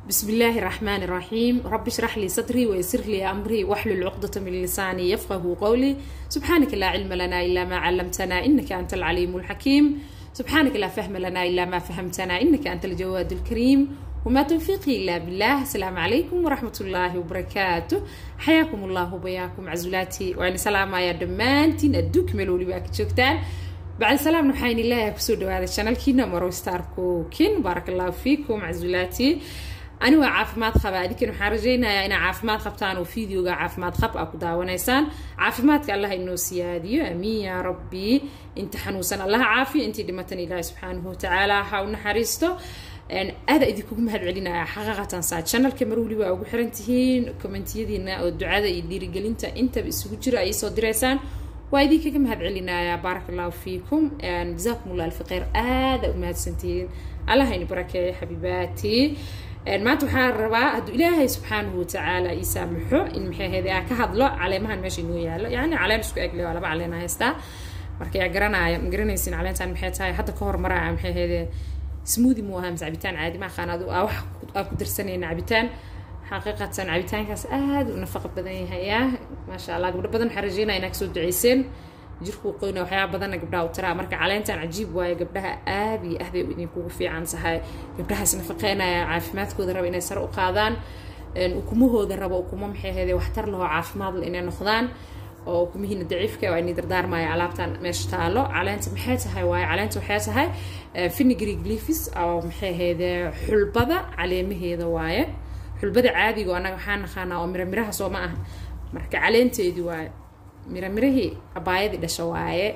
بسم الله الرحمن الرحيم رب اشرح لي صدري ويسر لي أمري واحلل عقدة من لساني يفقه قولي سبحانك لا علم لنا إلا ما علمتنا إنك أنت العليم الحكيم سبحانك لا فهم لنا إلا ما فهمتنا إنك أنت الجواد الكريم وما توفيقي إلا بالله السلام عليكم ورحمة الله وبركاته حياكم الله وبياكم عزولاتي وأنا سلام يا دمانتين أدوك ملولي باك جوكتان بعد سلام نحين الله كسود هذا الشانل كينا مرو ستاركو كين بارك الله فيكم عزولاتي ani waa caafimaad qaba adinkan waxaan rajaynayaa inaa caafimaad qabtaan oo videoga caafimaad qab a ku daawanaysaan caafimaadka allah inoo siyaadiyo amiin yaa rabbi inta xanuunsan allah caafiyo intii dhimatan ilaahi subxaanahu watacaala ha u naxariisto aada idinkugu mahad celinaya xaqiiqatan saa channelka mar weli waa ugu xiran tihiin kommentiyadiina oo ducada iyo dhiirigelinta intaba isugu jiro ay soo diraysaan waa idinkaga mahad celinayaa baaraka allahu fiikum jazaakum allah alfi khayr aada u mahadsantihiin allah ini barakeeyo xabiibaatii maanta waxaan rabaa hadduu ilaahay subxaanahu watacaala ii saamaxo in maxay ahayde aan ka hadlo caleemahan meesha inoo yaalo yacni caleen isku egle waa laba caleena haystaa marka yaa garanaya ma garanaysin caleentan maxay tahay hadda ka hor maraya maxay ahayde smoothi mu ahaa mise cabitaan caadi ma aqaan adu wax aan ku darsanayna cabitaan xaqiiqatan cabitaankaas aada u nafaqo badan yahayaa maasha allah gabdho badan waxaan rajeynaya inaa kasoo duceyseen jirkuu qoyna waxyaaba badanna gabdhaha u taraa marka caleentan cajiib waaye gabdhaha aad iyo ahday idinkugu fiican tahay gabdhahaas nafaqeynaya caafimaadkooda raba inay sare u qaadaan ukumahooda raba ukumo maxay ahayde waxtar lahoo caafimaad le inay noqdaan oo ukumihiina daciifka waa inay dardaarmaya alaabtan meesha taalo caleenta maxay tahay waaye caleenta waxay tahay finigry glyphis oo maxay ahayde xulbada caleemaheeda waaye xulbada caadiga oo annaga waxaan naqaanaa oo miramiraha soo ma ah marka caleenteedii waaye miramirahii abaayadii dhasha waaye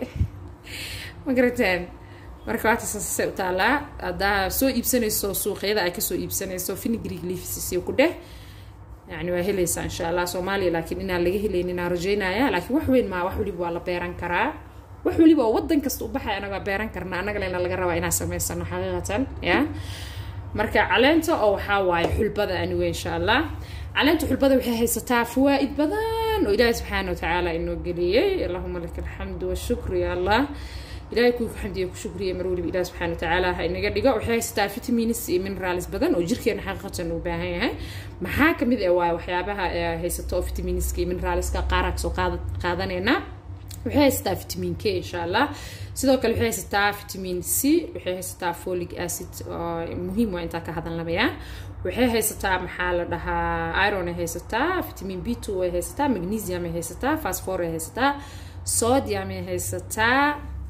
ma garateen marka waata saasasay u taalaa haddaa soo iibsanayso suuqyada ay kasoo iibsanayso finigrig leafisisiyo ku dheh yani waa helaysaa insha allah soomaaliya laakiin inaan laga helaynin inaan rajeynaya laakiin wax weyn maa wax weliba waa la beeran karaa wax weliba oo wadan kasta u baxay anaga waa beeran karna annaga lena laga rabaa inaan samaysano xaqiiqatan ya marka caleenta oo waxaa waaye xulbada aniwe insha allah caleenta xulbada waxay haysataa fawaa'id badan oo ilaahi subxaana watacaala inoo geliyey allahuma laka alxamdu washukru ya allah ilahay kuwii ku xamdiya ku shukriya mar weliba ilahi subxana watacaala ha inaga dhigo waxay haysataa vitamins iyo minerals badan oo jirkeena xaqiiqatan uu baahan yahay maxaa kamid ah waaye waxyaabaha haysato oo vitaminska iyo mineralska qaara kasoo qaadaneynaa waxay haysataa vitamin k insha allah sidoo kale waxay haysataa vitamin c waxay haysataa folic acid oo muhiim waa intaa ka hadalnamaya waxay haysataa maxaa la dhahaa iron ay haysataa vitamin b two ay haysataa magnesium ay haysataa phosphor ay haysataa sodium ay haysataa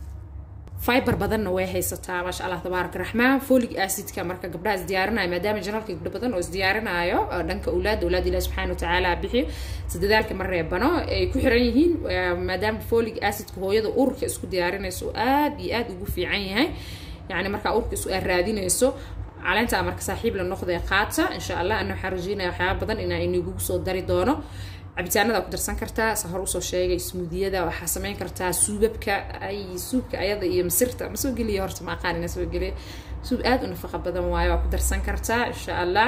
fiber badanna way haysataa maasha allah tabaarak raxmaan folic acidka marka gabdhaha isdiyaarinayo maadaama janalka gabdho badan oo isdiyaarinaayo dhanka awlaad awlaad ilahi subxaana watacaala bixiyo si dadaalka ma reebano ay ku xiran yihiin maadaama folic acidka hooyada urka isku diyaarinayso aad iyo aad ugu fiican yahay yani markaa urka isu aad raadinayso caleentaa marka saaxiib la noqdee qaata insha allah ana waxaan rajeynaya waxyaaba badan inaa inagugu soo dari doono cabitaanada ku darsan kartaa sa hor usoo sheegay smuudiyada waxaa samayn kartaa suubabka ay suubka ayada iyo masirta ma soo geliya horta ma aqaan ina soo geliya suub aad u nafaqa badan waayo waa ku darsan kartaa insha allah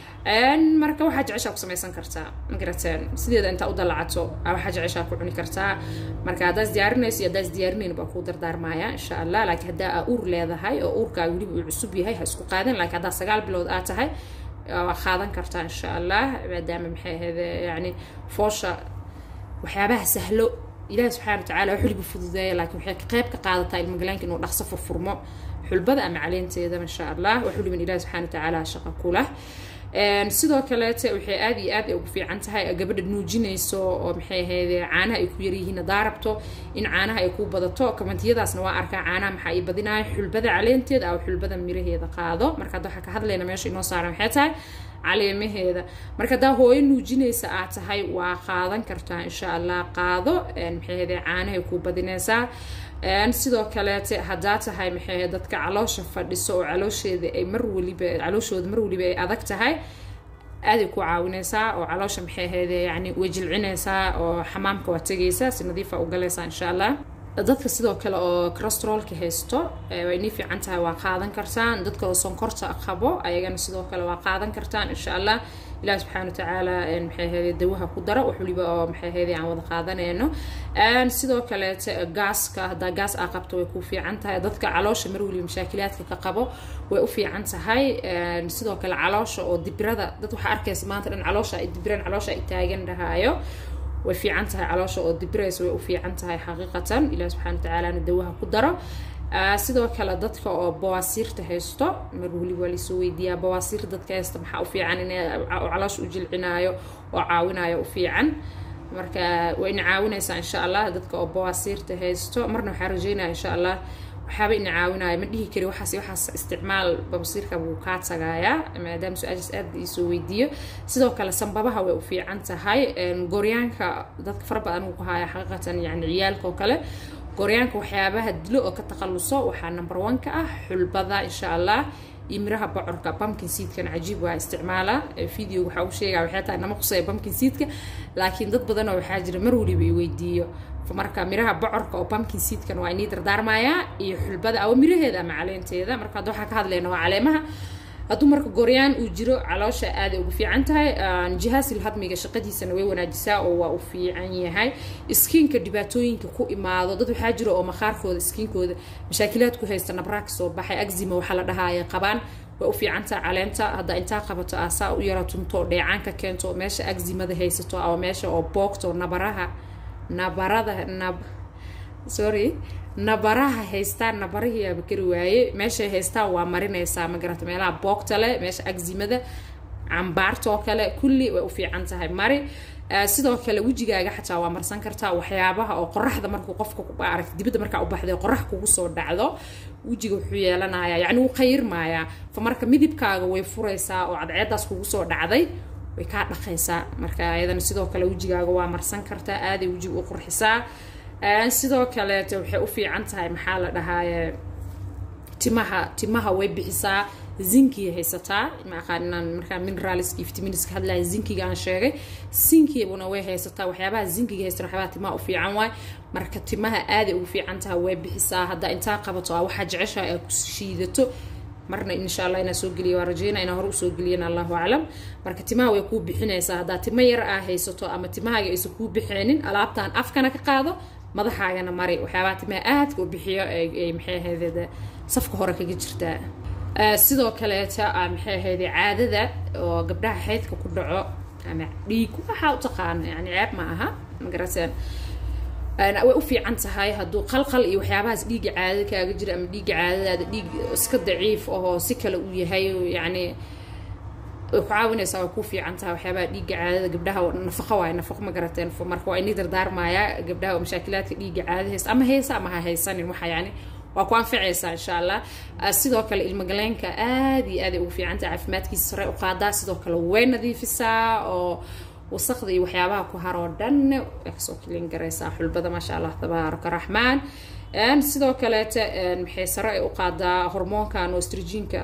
marka waxaa jeceshaa ku samaysan kartaa magarateen sideeda intaa u dalacato waxaa jeceshaa ku cuni kartaa marka haddaas diyaarinayso iyo haddaas diyaarinayn baa kuu dardaarmaya insha allah laakiin haddaa aa uur leedahay oo uurkaa weliba uu cusub yahay ha isku qaadan laakiin haddaa sagaal bilood aa tahay waa qaadan kartaa insha allah maadaama maxay ahayd yani foosha waxyaabaha sahlo ilaahi subxana watacaala wax weliba fududeeya laakiin waxay qayb ka qaadataa ilmagalaanka inuu dhaqso furfurmo xulbada ama caleenteeda insha allah wax weliban ilahi subxana watacaala shaqa kulah sidoo kaleete waxay aad iyo aad ugu fiican tahay gabadha nuujinayso oo maxay ahayde caanaha ay ku yaryihiin hadaa rabto in caanaha ay ku badato kamantiyadaasna waa arkaa caanaha maxaa ii badinaya xulbada caleenteeda aw xulbada miraheeda qaado marka hadda waxaa ka hadlayna meesha inoo saaran maxay tahay caleemaheeda marka haddaa hooyo nuujinaysa aad tahay waa qaadan kartaa insha allah qaado maxay ahayde caanahay ku badinaysaa sidoo kaleete haddaa tahay maxay ahayd dadka caloosha fadhiso oo caloosheeda ay mar weliba calooshooda mar weliba ay adag tahay aaday ku caawinaysaa oo caloosha maxay ahayd yani way jilcinaysaa oo xamaamka waa tegaysaa si nadiifa u galaysaa insha allah dadka sidoo kale oo corostrolka haysto way inii fiican tahay waa qaadan kartaan dadka oo sonkorta qabo ayagana sidoo kale waa qaadan kartaan insha allah ilaah subxaana watacaala maxay ahayde dawaha ku dara wax waliba oo maxay ahayde aan wada qaadanayno sidoo kaleete gaaska haddaa gaas aa qabto way ku fiican tahay dadka caloosha mar waliba mashaakilaadka ka qabo way u fiican tahay sidoo kale caloosha oo dibirada dad waxaa arkaysa maanta dhan caloosha ay dibiraan caloosha ay taagan dhahaayo way fiican tahay caloosha oo dibirays way u fiican tahay xaqiiqatan ilaah subxana watacaalana dawaha ku daro sidoo kale dadka oo bawaasiirta haysto mar weliba waa laisoo weydiiyaa bawaasiir dadka haysta maxaa u fiican in caloosha u jilcinaayo oo caawinayo u fiican marka waa ina caawinaysaa insha allah dadka oo bawaasiirta haysto marna waxaa rajeynaya insha allah waxaaba ina caawinaya ma dhihi kari waxaas waxaas isticmaal babasiirka wuu kaa tagaayaa maadaama su-aashaas aad iisoo weydiiyo sidoo kale sambabaha way u fiican tahay gooryaanka dadka fara badan uu ku haya xaqiiqatan yani ciyaalka oo kale gooryaanka waxyaabaha dilo oo ka takhaluso waxaa number one ka ah xulbada insha allah iyo miraha bocorka pumpkin seedkan cajiib waa isticmaala video waxaa u sheegaa waxay tahay nama qusaya pumpkin seedka laakiin dad badanoo waxaa jira mar waliba i weydiiyo marka miraha bocorka oo pumpkin seedkan waa inii dardaarmayaa iyo xulbada awa miraheeda ama caleenteeda marka hadda waxaa ka hadlayna waa caleemaha hadduu marka gooryaan uu jiro caloosha aaday ugu fiican tahay jihaasil hadmiga shaqadiisana way wanaajisaa oo waa u fiican yahay iskiinka dhibaatooyinka ku imaado dad waxaa jira oo maqaarkooda iskiinkooda mashaakilaad ku haysta nabraa ka soo baxay axima waxaa la dhahaaya qabaan way u fiican tahay caleenta hadda intaa qabato asaa u yara tunto oo dheecaanka keento meesha aximada haysato ama meesha oo boogto nabaraha nabarada nab sorry nabaraha haystaan nabarihii aaba kari waaye meeshay haystaan waa marinaysaa ma garata meelaha boogta leh meesha agzimada cambaarta oo kale kulli way u fiican tahay mari sidoo kale wejigaaga xataa waa marsan kartaa waxyaabaha oo qoraxda markuu qofka arag dibadda markaa u baxday qorax kugu soo dhacdo wejiga wuxuu yeelanayaa yacni wuu qayirmayaa fa marka midibkaaga way furaysaa oo cadceedaas kugu soo dhacday way kaa dhaqaysaa marka ayadana sidoo kale wejigaaga waa marsan kartaa aaday wejiga u qurxisaa sidoo kaleete waxay u fiican tahay maxaa la dhahaaye timaha timaha way bixisaa zinkiya haysataa maaqaaninaan markaa mineralska iyo vitaminiska hadlaya zinkiga aan sheegay zinkibuna way haysataa waxyaabaha zinkiga haysta waxyaabaha timaha u fiican waay marka timaha aaday ugu fiican tahay way bixisaa haddaa intaa qabato a waxaa jeceshaha aa ku shiidato marna insha allah inaa soo geliya waa rajeyna inaa hore usoo geliyana allahu aclam marka timaha way kuu bixinaysaa haddaa timo yar aa haysato ama timahaaga aysan kuu bixeenin alaabtan afkana ka qaado madaxaagana mari waxyaabaha timaha aadka u bixiyo ay maxay ahayd safka hore kaga jirtaa sidoo kaleeta maxay ahayd caadada oo gabdhaha xeydka ku dhaco ama dhiig waxaa u taqaano yani ceeb ma aha magarateen way u fiican tahay hadduu qalqal iyo waxyaabahaas dhiigga caadada kaaga jira ama dhiigga caadadaada dhiig iska daciif ahoo si kale uu yahay yacni way ku caawinaysaa way ku fiican tahay waxyaabaha dhiigga caadada gabdhaha nafaqo waaye nafaqo ma garateen marka waa inii dardaarmayaa gabdhaha oo mashaakilaadka dhiigga caadada haysta ama haysa ama ha haysanin waxa yani waa ku anficaysaa insha allah sidoo kale ilmagaleenka aad iyo aaday ugu fiican tahay caafimaadkiisa sare u qaadaa sidoo kale way nadiifisaa oo wasaqda iyo waxyaabaha ku haroo dhan way kasoo kilin garaysaa xulbada maasha allah tabaaraka raxmaan sidoo kaleete maxay sare ay u qaadaa hormoonkan oo strijinka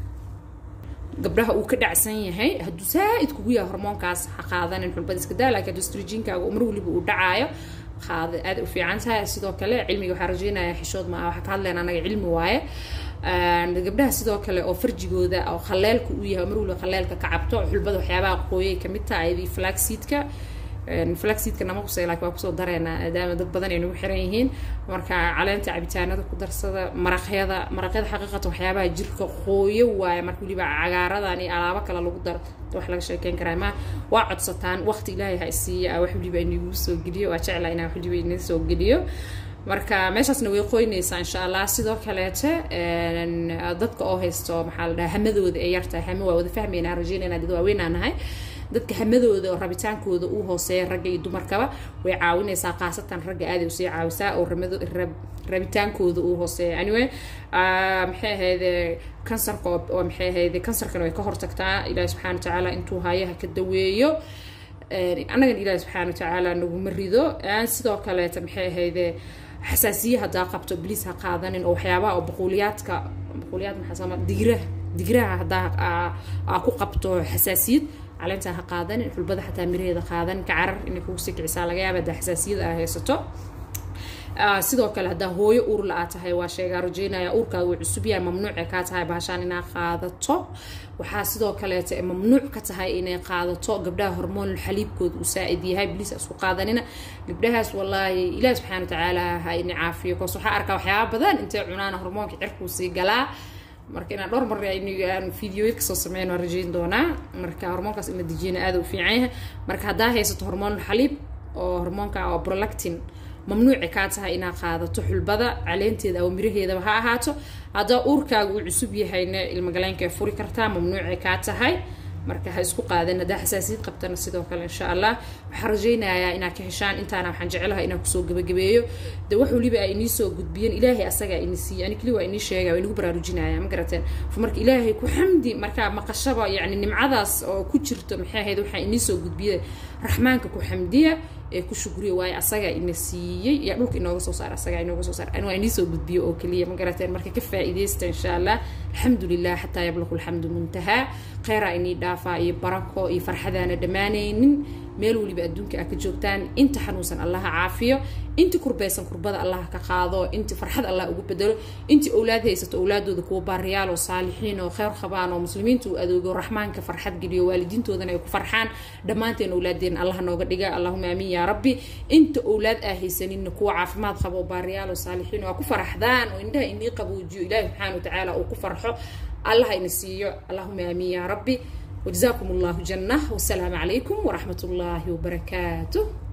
gabdhaha uu ka dhacsan yahay hadduu saa-id kugu yahay hormoonkaas ha qaadanin xulbada iska daa laakiin hadduu strjinkaaga mar waliba uu dhacaayo qaada aad u fiican tahay sidoo kale cilmiga waxaa rajeynaya xishood ma waxaa ka hadlayna anaga cilmi waaye gabdhaha sidoo kale oo farjigooda oo khaleelka uu yahay mar waliba khaleelka ka cabto xulbada waxyaabaha qooyay kamid tahay ayadii flaxseedka flaxseedka nama qusay laakiin waa kusoo dareynaa maadaama dad badan ay nagu xiran yihiin marka caleenta cabitaanada ku darsada maraqyada maraqyada xaqiiqatan waxyaabaha jirka qooyo waaye marka waliba cagaaradan iyo alaabo kale lagu daro wax laga sheekeyn karaa ma waa codsataan waqti ilaahay ha isiiya wax waliba inagu soo geliyo waa jeclaa inaa wax waliba inaga soo geliyo marka meeshaasna way qoynaysaa insha allah sidoo kaleete dadka oo haysto maxaa la dhaha hamadooda ee yartahay hame waa wada fahmaynaa rajeynayna dad waaweynaa nahay dadka hamadooda oo rabitaankooda uu hooseeya ragga iyo dumarkaba way caawinaysaa khaasatan ragga aaday usii caawisaa oo rabitaankooda uu hooseeya anyway maxay ahayde kansarka oo maxay ahayde kansarkana way ka hortagtaa ilaahi subxana wa tacaala intuu hayaha ka daweeyo annagan ilaahi subxaana wa tacaala naguma rido sidoo kaleeta maxay ahayde xasaasiye haddaa qabto bliis ha qaadanin oo waxyaabaha oo baquuliyaadka baquuliyaad maxaa sama digiraha digiraha haddaa aa ku qabto xasaasiyad caleentaa ha qaadanin xulbada xataa miraheeda qaadanin ka carar inay kugu sii kicisaa laga yaaba haddaa xasaasiyad aa haysato sidoo kale haddaa hooyo uur la-aa tahay waa sheegaa rajeynaya uurkaaga uu cusub yahay mamnuucay kaa tahay bahashaan inaa qaadato waxaa sidoo kaleeta mamnuuc ka tahay inay qaadato gabdhaha hormoon xaliibkooda uu saa-id yahay bliis isku qaadanina gabdhahaas wallaahi ilaahi subxana watacaala ha ini caafiyo koos waxaa arkaa waxyaaba badan intay cunaan hormoonka cirkuu sii galaa marka inaan dhowr mar aan videoya kasoo sameyn waan rajeyn doonaa marka hormoonkaas in la dejiyana aada u fiican yahay marka haddaa haysato hormoon xaliib oo hormoonka oo prolactin mamnuuci kaa tahay inaad qaadato xulbada caleenteeda ama miraheedaba ha ahaato haddaa uurkaaga uu cusub yahayna ilmagaleenka ay furi kartaa mamnuuci kaa tahay marka ha isku qaadan haddaa xasaasiyad qabtana sidoo kale insha allah waxaan rajaynayaa inaad ka heshaan intaana waxaan jecelahay inaan kusoo gabagabeeyo de wax waliba ay inii soo gudbiyeen ilaahay asagaa ini siiyey ani keli waa inii sheegaya waa inagu baraarujinaya ma garateen marka ilaahay ku xamdi markaa maqashaba yacni nimcadaas oo ku jirto maxay ahayd waxaa inii soo gudbiyay raxmaanka ku xamdiya ee ku shukriya waayo asagaa ina siiyey yaa dhulka inooga soo saar asagaa inooga soo saar waa inii soo gudbiyo oo keliya ma garateen marka ka faa'iidaysta insha allah alxamdu lilah xataa yablaqu alxamdu muntahaa kheyraa inii dhaafaa iyo barako iyo farxadaana dhammaanaynin meel weliba adduunka aa ka joogtaan inta xanuunsan allaha caafiyo inti kurbeysan kurbada allah ka qaado inti farxad allah ugu bedelo inti owlaad haysato owlaadooda kuwa baariyaal oo saalixiin oo kheyr qabaan oo muslimiinta u adoogo raxmaanka farxad geliyo waalidiintoodana ay ku farxaan dhammaanteen owlaadeena allah nooga dhiga allahuma aamiin yaa rabbi inta owlaad aa haysaninna kuwa caafimaad qaba oo baariyaal oo saalixiin oo aa ku faraxdaan oo indhaha inii qaboojiyo ilaahi subxaana watacaala uu ku farxo allah ina siiyo allahuma aamiin yaa rabbi وجزاكم الله جنة والسلام عليكم ورحمة الله وبركاته